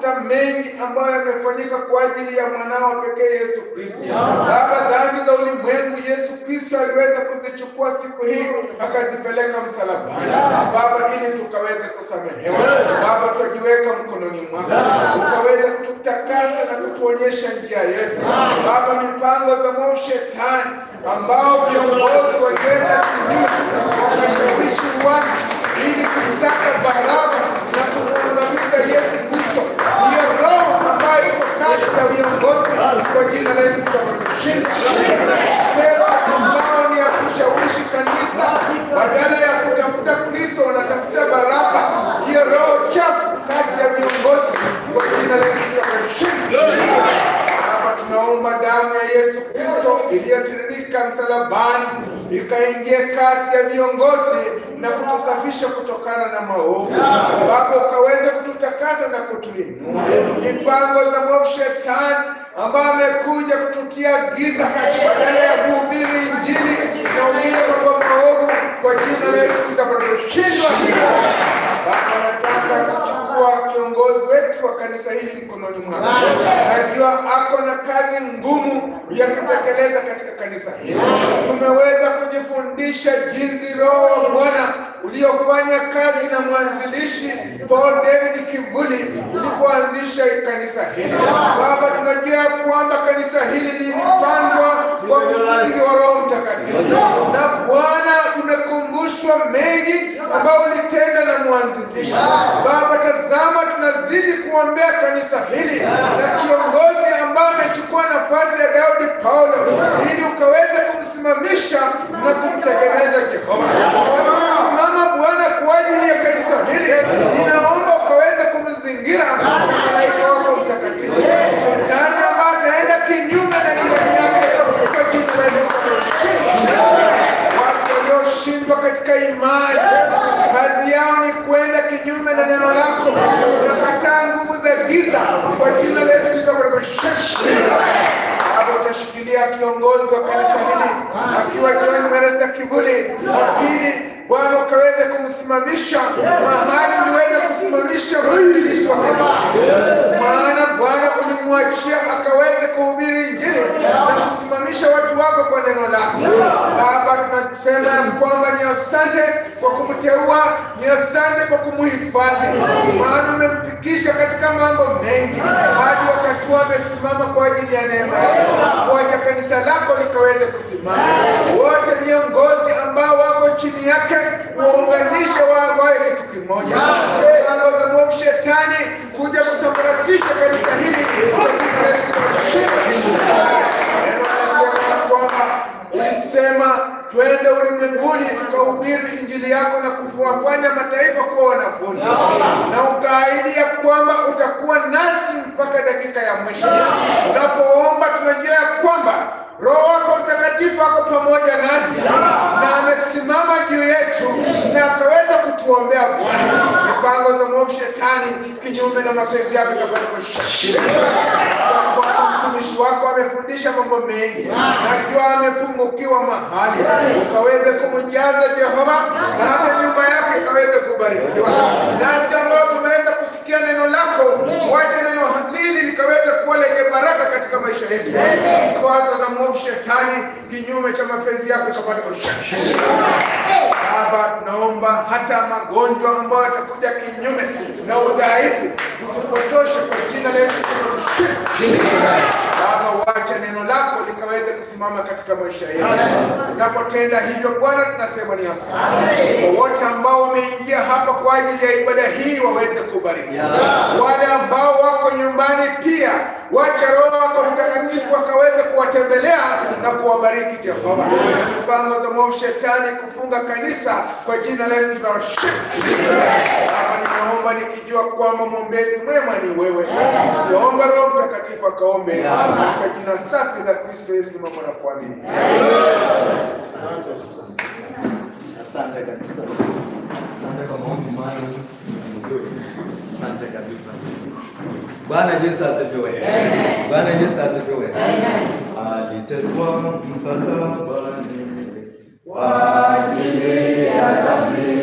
mafuta mengi ambayo yamefanyika kwa ajili ya mwanao pekee Yesu Kristo. Baba, dhambi za ulimwengu Yesu Kristo aliweza kuzichukua siku hii akazipeleka msalabani, Baba, ili tukaweze kusamehewa. Baba, twajiweka mkononi mwako, ukaweze kututakasa na kutuonyesha njia yetu. Baba, mipango za mwovu shetani ambao viongozi walienda kinyume wakashawishi watu ili kutaka baraba na kumwangamiza Yesu Kristo. Hiyo roho ambayo iko kati ya viongozi kwa jina la Yesu tutakushinda. Pepo ambao ni ya kushawishi kanisa, badala ya kutafuta Kristo wanatafuta baraba. Hiyo roho chafu kati ya viongozi kwa jina la Yesu tutakushinda. Baba, tunaomba damu ya Yesu Kristo iliyotiririka msalabani ikaingie kati ya viongozi na kutusafisha kutokana na maovu. Baba, ukaweze kututakasa na kutuinua. Mipango za mwovu shetani ambaye amekuja kututia giza badala ya kuhubiri Injili na uhubiri mambo maovu kwa jina la Yesu tutakaposhindwa. Baba, nataka kuchukua kiongozi wetu wa kanisa hili mkononi mwako. Najua ako na kazi ngumu ya kutekeleza katika kanisa hili. Tumeweza kujifundisha jinsi Roho wa Bwana uliofanya kazi na mwanzilishi Paul David Kivuli ulipoanzisha kanisa hili. Baba, tunajua ya kwamba kanisa hili lilipandwa kwa msingi wa Roho Mtakatifu, na Bwana tumekumbushwa mengi ambayo ulitenda na mwanzilishi. Baba, tazama, tunazidi kuombea kanisa hili na kiongozi ambaye amechukua nafasi ya Daudi Paulo, ili ukaweze kumsimamisha na kumtegemeza Jehova. Simama Bwana kwa ajili ya kanisa hili, ninaomba ukaweze kumzingira na malaika wako mtakatifu. Shetani ambaye ataenda kinyume na imani yake kwa jina la Yesu watu walioshindwa katika imani, kazi yao ni kwenda kinyume na neno lako, nakataa nguvu za giza kwa jina la Yesu Kristo. Hapo utashikilia kiongozi wa kanisa hili akiwa John Meresa Kivuli, lakini Bwana ukaweze kumsimamisha mahali uliweza kusimamisha mwanzilishi wa kanisa, maana Bwana ulimwachia akaweze kuhubiri Injili na kusimamisha watu wako kwa neno lako. Baba, tunasema ya kwamba ni asante kwa kumteua, ni asante kwa kumuhifadhi, maana umempikisha katika mambo mengi hadi wakati huu amesimama kwa ajili ya neema yako. Wacha kanisa lako likaweze kusimama, wote viongozi ambao wako chini yake waunganishe wawe kitu kimoja. Mipango za mwovu shetani kuja kusambaratisha kanisa hili kwa jina la Yesu tunashinda. Neno linasema ya kwamba ulisema twende ulimwenguni tukahubiri injili yako na kuwafanya mataifa kuwa wanafunzi, na ukaahidi ya kwamba utakuwa nasi mpaka dakika ya mwisho. Unapoomba tunajua ya kwamba Roho wako Mtakatifu ako pamoja nasi na amesimama juu yetu na akaweza kutuombea Bwana. Mipango za mwovu shetani kinyume na mapenzi yako ikapata kushindwa. Kwa mtumishi wako amefundisha mambo mengi, najua amepungukiwa mahali, ukaweze kumjaza Jehova, na hata nyumba yake ikaweze kubarikiwa. Nasi ambao tumeweza kusikia neno lako, wacha neno hili likaweze kuwa lenye baraka katika maisha yetu. Kwanza za mwovu shetani kinyume cha mapenzi yako ikapata kushindwa. Baba, tunaomba hata magonjwa ambayo yatakuja kinyume na udhaifu utupotoshe kwa jina la Yesu. Baba, wacha neno lako likaweze kusimama katika maisha yetu. Unapotenda hivyo Bwana, tunasema ni asante. Kwa wote ambao wameingia hapa kwa ajili ya ibada hii waweze kubarikiwa. Wale ambao wako nyumbani pia, wacha Roho wako Mtakatifu akaweze kuwatembelea na kuwabariki Jehova. Mipango za mwovu shetani kufunga kanisa kwa jina la Yesu tunawashika. Baba, ninaomba nikijua kwamba mwombezi mwema ni wewe. Siomba Roho Mtakatifu akaombe katika jina safi la Kristo Yesu mama na kuamini. Asante kabisa. Asante kwa maombi maalum mzuri. Asante kabisa. Bwana Yesu asifiwe. Bwana Yesu asifiwe. Aliteswa msalabani kwa ajili ya dhambi